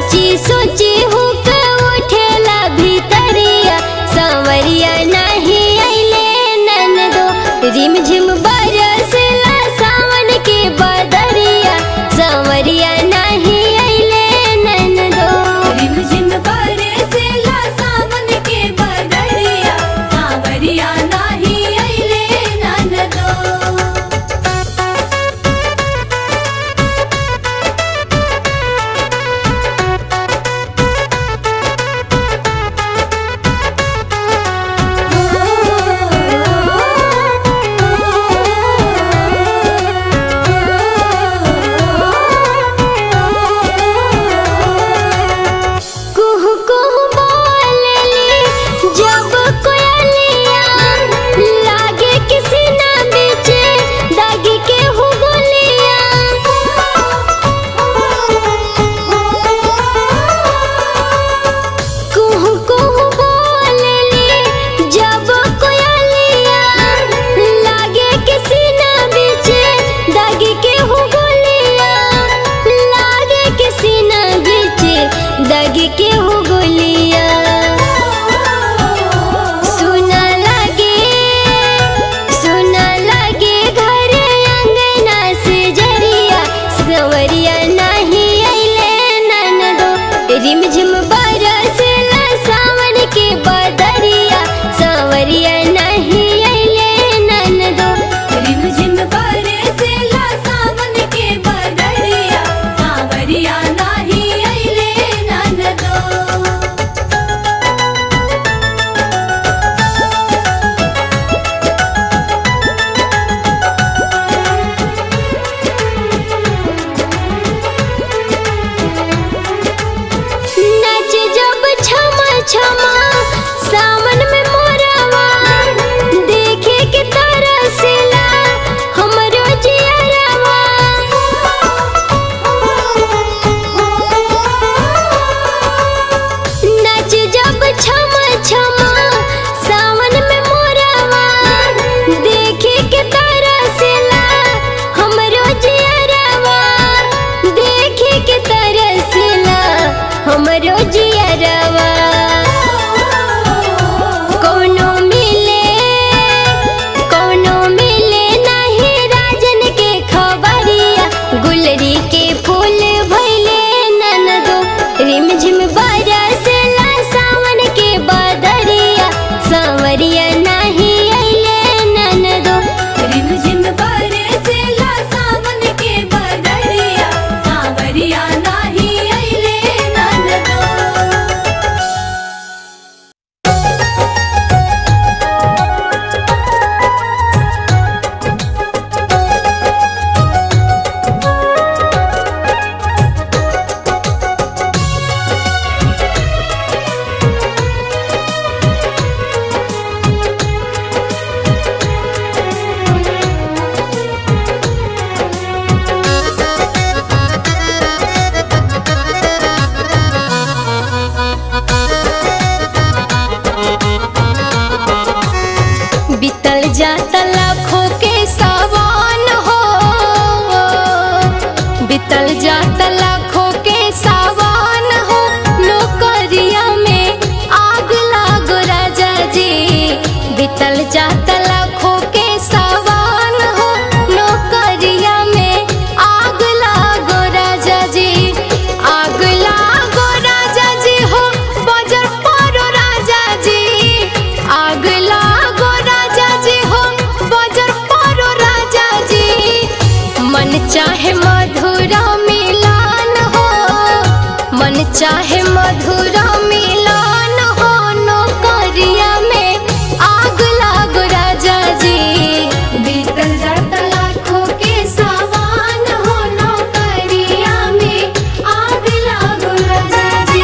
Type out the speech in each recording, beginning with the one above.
सोची सोची हुक उठेला भीतरिया सांवरिया नहीं अइले ननदो रिम झिम बरसला सावन के बदरिया सांवरिया नहीं अइले ननदो रिमझिम बरसेला सावन के बदरिया सावरिया नाही अइले ननदो कुहू कुहू बोलली जब कोयलिया लागे किसी ना बीचे दागी के हो गोलिया कुहू कुहू बोलली जब कोयलिया लागे किसी ना बीचे दागी के हो गोलिया लागे किसी ना बीचे दागी के हो गोलिया सुना लगे सुना लगे घर अंगना से जरिया सवरिया नहीं अइले ननदो रिम झिम बरसला सावन के बदरिया सवरिया नहीं अइले ननदो रिमझिम बरसेला सावन के बदरिया सावरिया नाही अइले ननदो नाच जब छमा छमा सावन में मोरवा देखे के तरसला हमरो जियरवा नाच जब छमा छमा सावन में मोरवा देखे के तरसला हमरो जियरवा देखे के तरसला हमरो जियरवा कोनो मिले कोनो मिले नहीं राजन के खबरिया गुलरी के फूल भइले ननदो रिमझिम बरसला सावन के बदरिया सांवरिया नहीं अइले ननदो रिमझिम बरसेला सावन के बदरिया सावरिया नाही अइले ननदो बीतल जाता लाखों के सावन हो बीतल जाता लाखों के सावन हो नौकरिया में आग लागो राजा जी बीतल जाता लाखों के सावन हो नौकरिया में आग लागो राजा जी आग लागो राजा जी हो बजर परो राजा जी आग लागो राजा जी हो बजर परो राजा जी मन चाहे मधुरा मिलान हो मन चाहे मधुरा मिलान हो नौकरिया में आग लागो राजा जी बीतल जाता लाखों के सावन हो नौकरिया में आग लागो राजा जी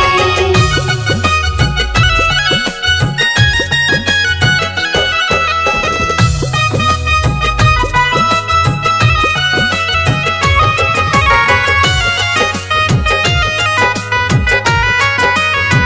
रिमझिम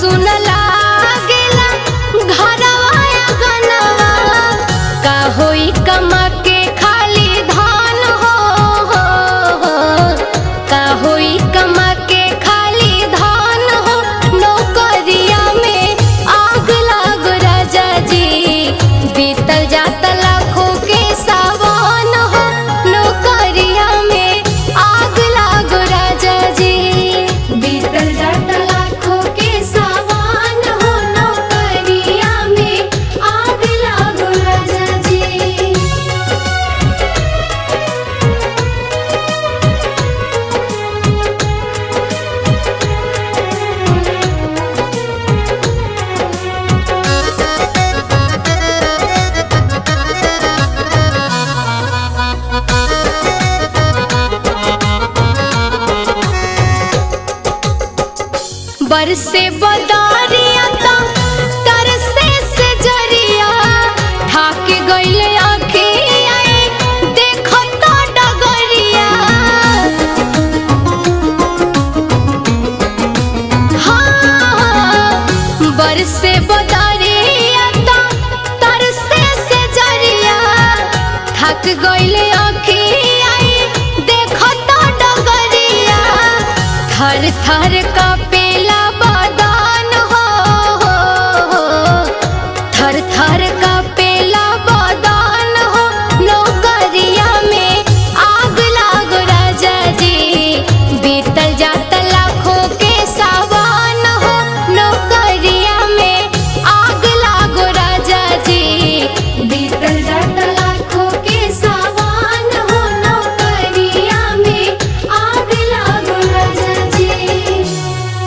सुन लागेला घरवा गनवा का होई कमा के खाली धान हो हो, हो। का होई कमा के खाली धान हो नौकरिया में आग लाग राजा जी बीतल जात लाखों के सावन हो नौकरिया में आग लाग राजा जी बीतल जात लाखों के सावन हो नौकरिया में आग लागो राजा जी बरसे बदारिया ता तरसे से जरिया ढाके गइले आँखिया देखो तो डगरिया हाँ बरसे बदारिया ता तरसे से जरिया थक गइले आँखिया देखो तो डगरिया थर थर का पेला बदान हो, हो, हो। थर थर का पेला बदान हो नौकरिया में आग लाग राजा जी बीतल जात लाखों के सावन हो नौकरिया में आग लाग राजा जी बीतल जात लाखों के सावन हो नौकरिया में आग लागो राजा जी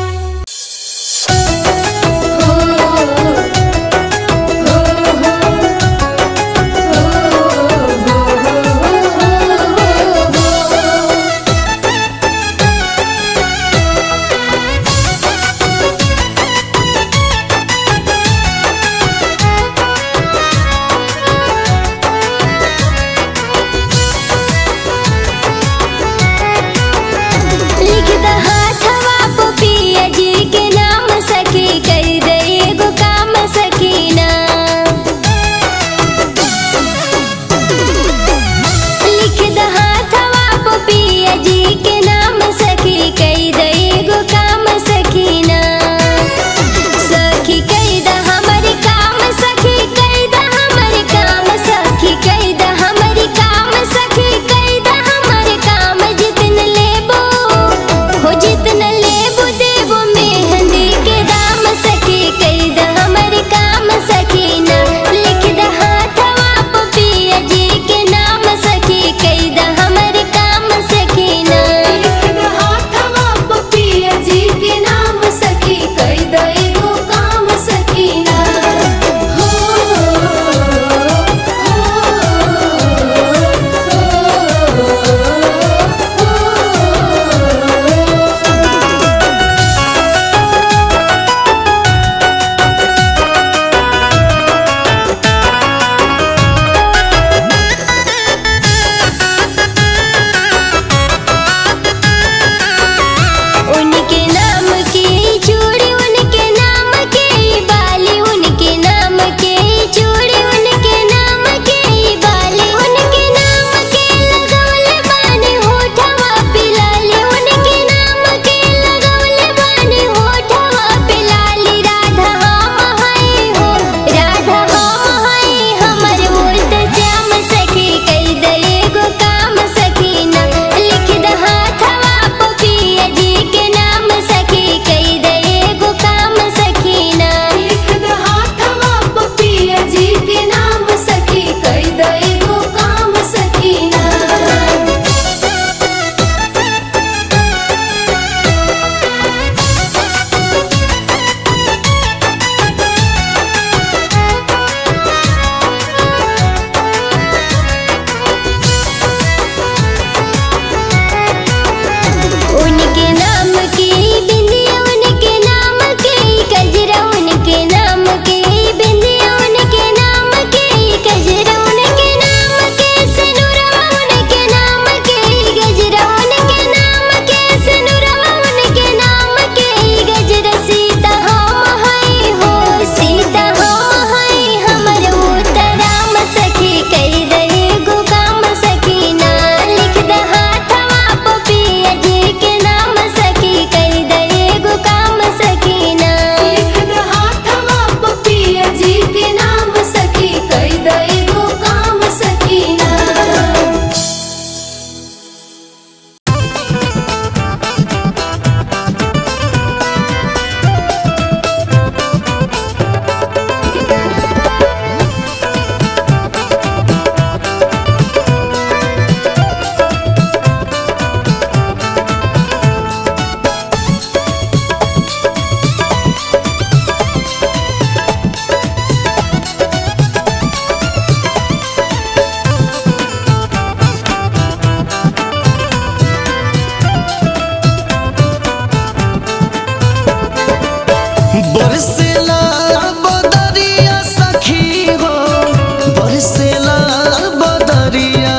बरसेला बदरिया सखी हो बरसेला बदरिया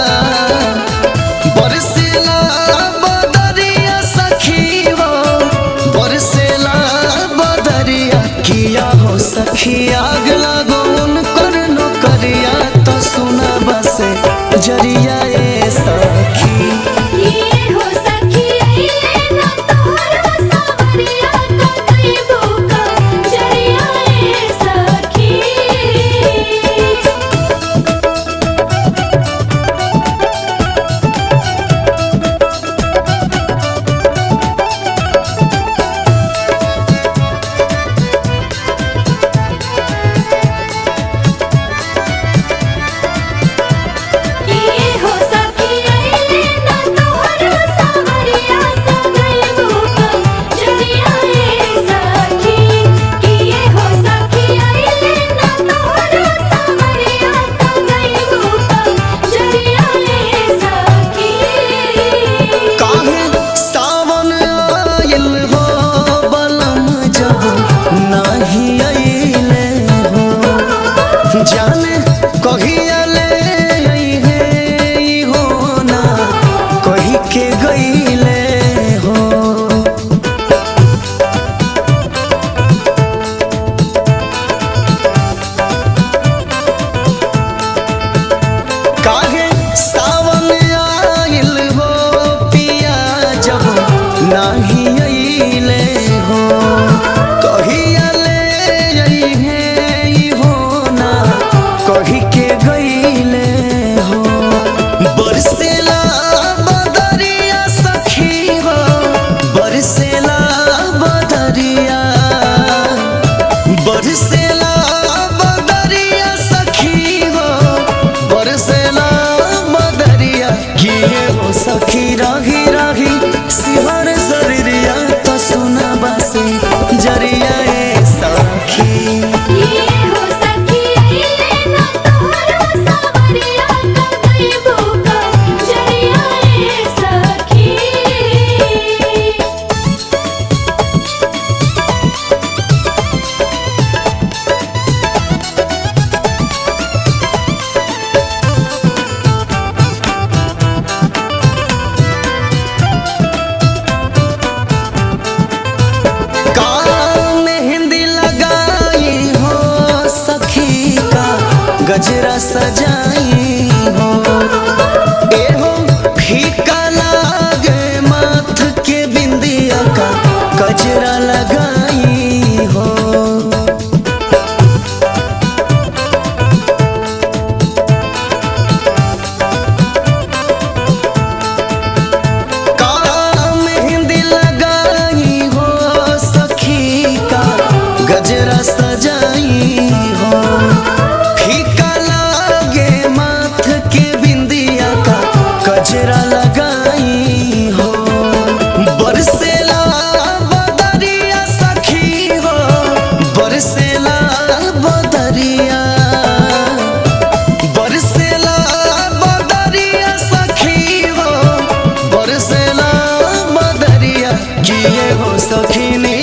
बरसेला बदरिया सखी हो बरसेला बदरिया किया हो सखी आग लागो उनकर नौकरिया तो सुना बसे जरिया ए सखी ये हो सखी अइले ना तोहरा सावरिया का कइबो का जरिया ए सखी ये हो सखी अइले ना तोहरा सावरिया का कइबो का जरिया ए सखी ये हो सखी अइले ना तोहरा सावरिया का कइबो का जरिया ए सखी काहे सावन आइल हो बलम जब नाही आइले हो जाने कहिया ले अइहे ई हो ना कही के गइले हो काहे सावन आइल हो पिया जब नाही अइले हो कहिया ले अइहे ई हो ना कही के गइले हो बरसेला बदरिया सखी हो बरसेला बदरिया बरसेला बदरिया सखी हो बरसेला बदरिया किए हो सखी राही राही सिहर जरिया तो सुना बसे जरिया ए सखी ये हो सखी अइले ना तोहरा सावरिया का कइबो का जरिया ए सखी कान में हिंदी लगाई हो सखी का गजरा सजाई हो ए हो फीका लागे माथ के बिंदिया का गजरा लगाई हो कान में हिंदी लगाई हो सखी का गजरा सजाई हो फीका लागे माथ के बिंदिया का गजरा लगाई हो बरसेला बदरिया सखी हो बरसेला बदरिया बरसेला बदरिया सखी हो बरसेला बदरिया किए हो सखी ने